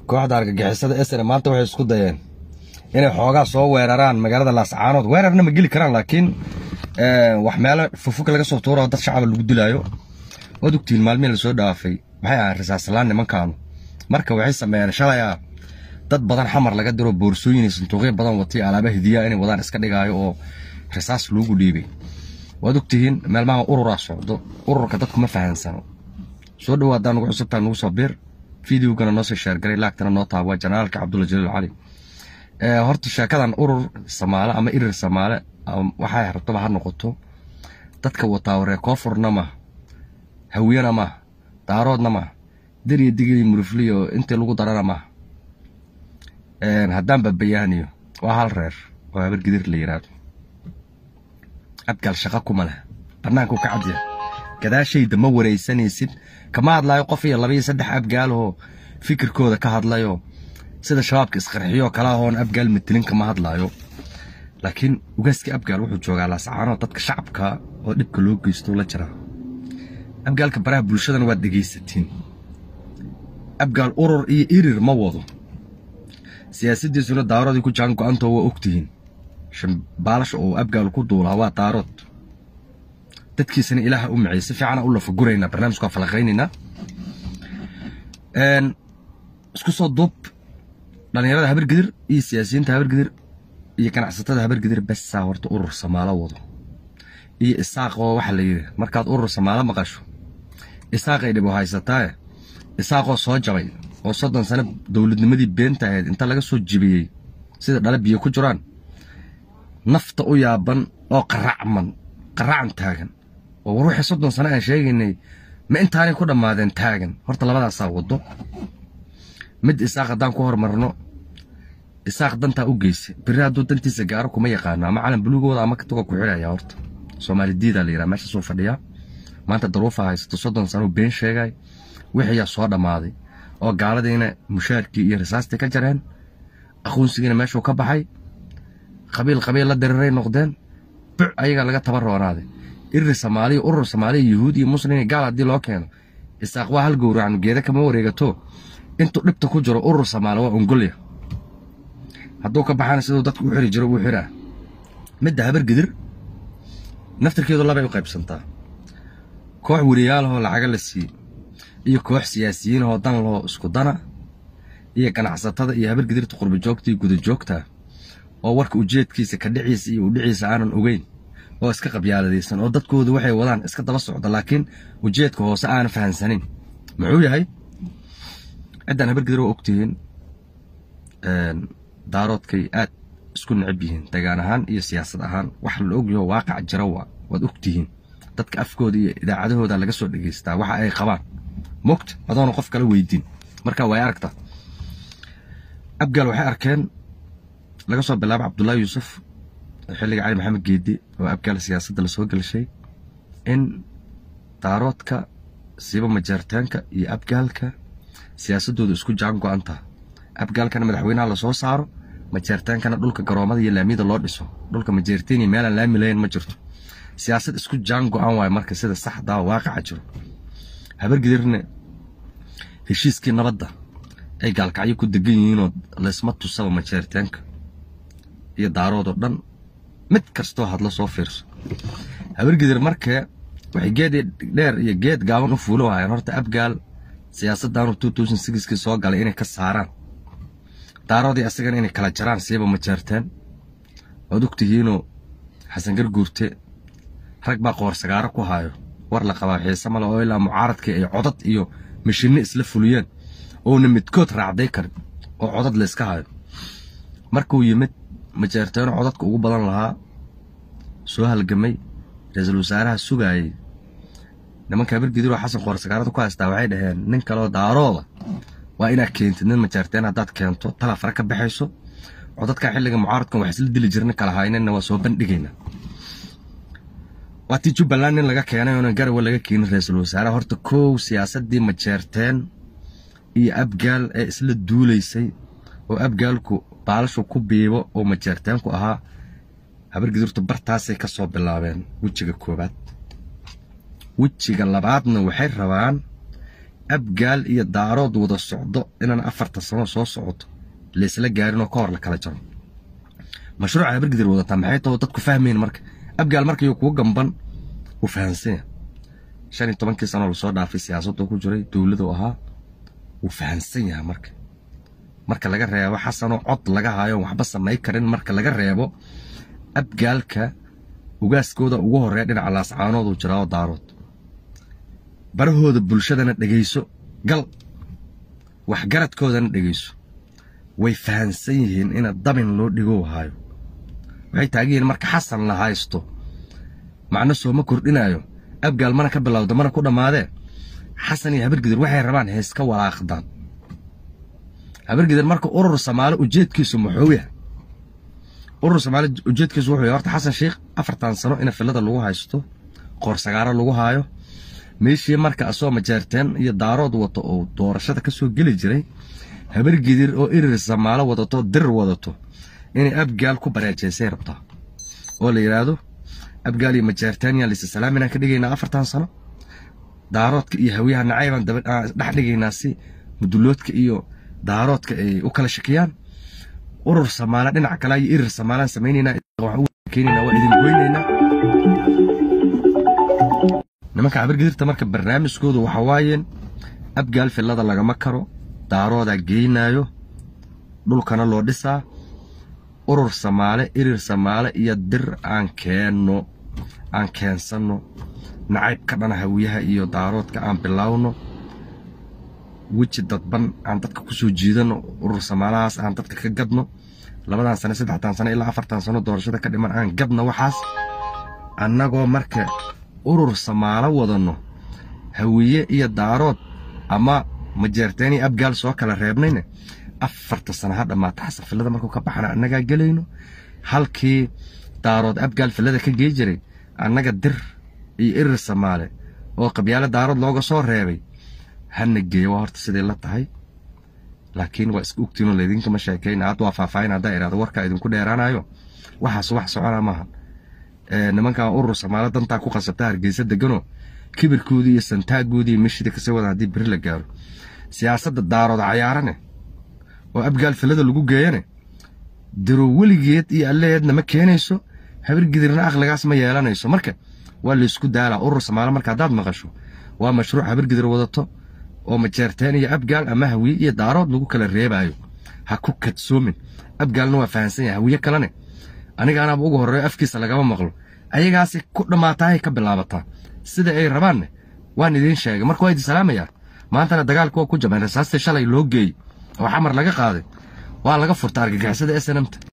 kooxda argagixisada esene maanta waxay isku dayeen inay xoogaa soo weeraraan magaalada laascaanood weerarna ma geli karaan laakiin wax meelo fufuka laga soo tuuro dad shacaba lagu dilaayo waad ogtihiin maalmihii lasoo dhaafay waxay ahaan rasaaslaan nimankaanu marka waxay sameeyeen shalay ah dad badan xamar laga diro boorsooyin iyo sanduuqyo badan watay alaaba hidiyaa inay wadaan iska dhigaayo oo rasaas loogu dhiibay waad ogtihiin meelmaha ururaa socdo ururka dadku ma fahansano soo dhawaadaan nugu cusubtaa nugu soo biir fideogana noo soo sheergaray laagtana noo taaba waa janaalka cabdulla jaliil cali horta sheekadan urur samaale ama irir samaale waxay rabtaba ha noqoto dadka wataa waree koonfurna ma hawiyana ma daaroodna ma deriya digay murufliyo intii lagu darana ma haddaan babayaaniyo waa hal reer oo habar gidir la yiraahdo abgaal shaqa kuma leh bannaanku ka cadya gadaashayda ma waraysanaysid kama hadlaayo qof iyo laba iyo saddex abgaaloo fikirkooda ka hadlayoo sida shabaabka isqarxiyoo kala ahoon abgaal matelin kama hadlaayo laakiin ugaaskii abgaal wuxuu joogaa laascaano dadka shacabka oo dhibka loo geysto la jira abgaalka baraha bulshadana waad dhegaysatiin abgaal urur iyo irir ma wado siyaasaddiisuna daaroodii ku jaan go-antoo waa ogtihiin baalasha oo abgaal ku duulaa waa daarood dadkiisana ilaaha u micay si fiicana u lafaguraynaa barnaamijku waa falaqaynaynaa isku soo duub dhallinyarada habargidir iyo siyaasiyiinta habargidir iyo ganacsatada habargidir bessaa horta urur samaalo wado iyo isaaq oo waxaa la yidhi markaad urur samaalo maqasho isaaqay dhibo haysataaye isaaqoo soo jabay oo soddon sano dowladnimadii beenta ahayd inta laga soo jibiyey sida dhale biyo ku jiraan nafta u yaaban oo qaracman qaracan taagan oo war wixii soddon sano aan sheegaynay ma intaanay ku dhammaadeen taagan horta labadaasaa waddo mid isaaq haddaan ku hormarno isaaq dantaa u geysa biri hadduu dantiisa gaaro kuma yaqaano ama calan buluugooda ama tuga ku xidhaya horta soomaali diidaa la yidhaha meeshaasuu fadhiyaa maanta daruufa haysato soddon sano been sheegay wixiyaa soo dhammaaday oo gaaladiina mushaarkii iyo rasaastii ka jareen aqoonsigiina meeshuu ka baxay qabiil qabiil la diriray noqdeen buc ayagaa laga taba roonaaday irir soomaaliya urur soomaaliya yuhuud iyo muslim iyo gaal haddii loo keeno isaaq waa hal gowracnu geeda kama wareegato intuu dhibta ku jiro urur soomaali waa ongolya hadduu ka baxana siduu dadku u xiri jiro uu xiraa midda habar gidir naftirkeedu labay u qaybsantaa koox weriyaalahoo lacaga la siiye iyo koox siyaasiyiinahoo dan lahoo isku dana iyo ganacsatada iyo habar gidirta qurba joogta iyo guda joogta oo warka ujeedkiisa ka dhiciisa iyo udhiciisa aanan ogeyn oo iska qabyaaladaysan oo dadkoodu waxay wadaan iska daba socda laakiin ujeedka hoose aanan fahansanin muxuu yahay ciddaan habargidir waa ogtihiin daaroodkay aad isku necab yihiin degaan ahaan iyo siyaasad ahaan wax la ogyaho waaqac jira waa waad ogtihiin dadka afkooda iyo idaacadahooda laga soo dhegaystaa waxa ay qabaan mogta adoona qof kala weydiin marka way aragta abgaal waxay arkeen laga soo bilaabo cabdullaahi yuusuf xilliga cali maxamed geedi oo abgaal siyaasadda lasoo gelshay in daaroodka siiba majeertaanka iyo abgaalka siyaasadooda isku jaan go-anta abgaalkana madaxweynaha lasoo saaro majeertaankana dhulka garoomada iyo laamiyada loo dhiso dhulka majeerteen iyo meelaan laami lahayn ma jirto siyaasad isku jaan go-an waayo marka sida saxdaa waaqaca jiro habargidirna heshiiskii nabadda ay gaalkacyo ku degan yihiinoo laysma tusaba majeertaanka iyo daaroodoo dhan mid kastoo hadlo soo fiirso habargidir markee waxay geed dheer iyo geed gaaban u fuulo hayaan horta abgaal siyaasaddaanu kii soo galay inay ka saaraan daaroodii asagana inay kala jaraan siiba majeerteen waad ogtihiinoo xasan garguurte rag baa qoor sagaaro ku haayo war la qabaa xiise male oo ilaa mucaaradkii ay codad iyo mashinne isla fuliyeen oona midkood raacday karin oo codad layska hayo markuu yimid majeerteeno codadka ugu badan lahaa soo halgamay ra-iisul wasaaraha sugaayey nimanka habargidiroo xasan qoor sagaarada ku haystaa waxay dhaheen nin kaleo daarooda waa inaad keentid nin majaarteen haddaad keento tala fara ka baxayso codadkaa xilliga mucaaradkan wax isla dili jirna kala haynana waa soo bandhigaynaa waatii jubbaland nin laga keenay oona garawa laga keenin ra-iisul wasaaraha horta kow siyaasaddii majeerteen iyo abgaal ee isla duulaysay oo abgaalku baalashu ku biibo oo majeerteenku ahaa habargidurtu bartaasay ka soo bilaabeen wejiga koowaad wejiga labaadna waxay rabaan abgaal iyo daarood wada socdo inaan afarta sano soo socoto laysla gaarinoo ka hor la kala jaro mashruuca habargidir wadataa maxay tao dadku fahmayn marka abgaal markayuu kugu gamban wuu fahansanya shan iyo tobankii sanoo lasoo dhaafay siyaasadoo ku jiray dowladuu ahaa wuu fahansan yahay marka marka laga reebo xasanoo cod laga haayo waxba samay karin marka laga reebo abgaalka ugaaskooda ugu horreeya dhinaca laascaanooduu jiraao daarood barahooda bulshadana dhegayso gal waxgaradkoodana dhegayso way fahansan yihiin ina dabin loo dhigow haayo waxay taagan yihiin marka xasan la haysto macno sooma kordhinaayo abgaal mana ka bilowda mana ku dhammaadee xasan iyo habargidir waxay rabaan heeska walaaqdaan habargidir marka urur samaalo ujeedkiisu muxuu yahay urur samaalo ujeedkiisu wuxuu yahay horta xasan sheikh afartan sano ina filada lagu haysto qoorsagaaro lagu haayo meeshii marka asoo majeerteen iyo daarood wato oo doorashada ka soo geli jiray habargidir oo irir samaalo wadato dir wadato inay abgaal ku bareejaysay rabtaa oo la yidhaahdo abgaal iyo majeertaaniya lise salaaminaan ka dhigaynaa afartan sano daaroodka iyo hawiyaha nacaybaan dhex dhigaynaa si muduloodka iyo daaroodka ay u kala shakiyaan urur samaala dhinaca kale iyo irir samaalaan samaynaynaa keenaynaa waa idin goynaynaa nimanka habargidirta marka barnaamijkoodu waxa waayeen abgaal fillada lagama karo daaroodaa geynaayo dhulkana loo dhisaa urur samaale irir samaale iyo dir aan keenno aan keensanno nacayb ka dhana hawiyaha iyo daaroodka aan bilowno weji dadban aan dadka ku soo jiidanno urur samaalahaas aan dadka ka gadno labadan sane saddexdan sane ilaa afartan sano doorashada ka dhiman aan gadno waxaas annagoo marka urur samaalo wadanno hawiye iyo daarood ama majeerteen iyo abgaal soo kala reebnayne afarta sana ha dhammaata xasan fillada markuu ka baxana annagaa gelayno halkii daarood abgaal fillada ka gey jiray annaga dir iyo irir samaale oo qabyaalo daarood looga soo reebay hana geeya waa horta siday la tahay laakiin waa iska ogtiinoo laydinkama sheekayna hadda waa faahfaahin haddaa idhahdo warkaa idinku dheeraanayo waxaas wax socona maaha nimankan urur samaalo dantaa ku qasabta hargeysa deganoo kibirkoodii iyo santaagoodii meshida kasii wadan haddii beri la gaaro siyaasadda daarood cayaarane oo abgaal fillada lagu geeyane diro weligeed iyo alleheedna ma keenayso habargidirna aqligaas ma yeelanayso marka waa laysku daalaa urur samaalo marka haddaad maqasho waa mashruuc habargidir wadato oo majeerteen iyo abgaal ama hawiye iyo daarood lagu kala reebaayo ha ku kadsoomin abgaalna waa fahansan yahay hawiye kalene anigaanaaba ugu horreeyo afkiisa lagama maqlo ayagaasi ku dhammaataahay ka bilaabataa sida ay rabaanne waan idiin sheegay marka waa idin salaamayaa maantana dagaalka waa ku jabeen rasaastii shalay loo geeyey oo xamar laga qaaday waa laga furta argagixisada snmta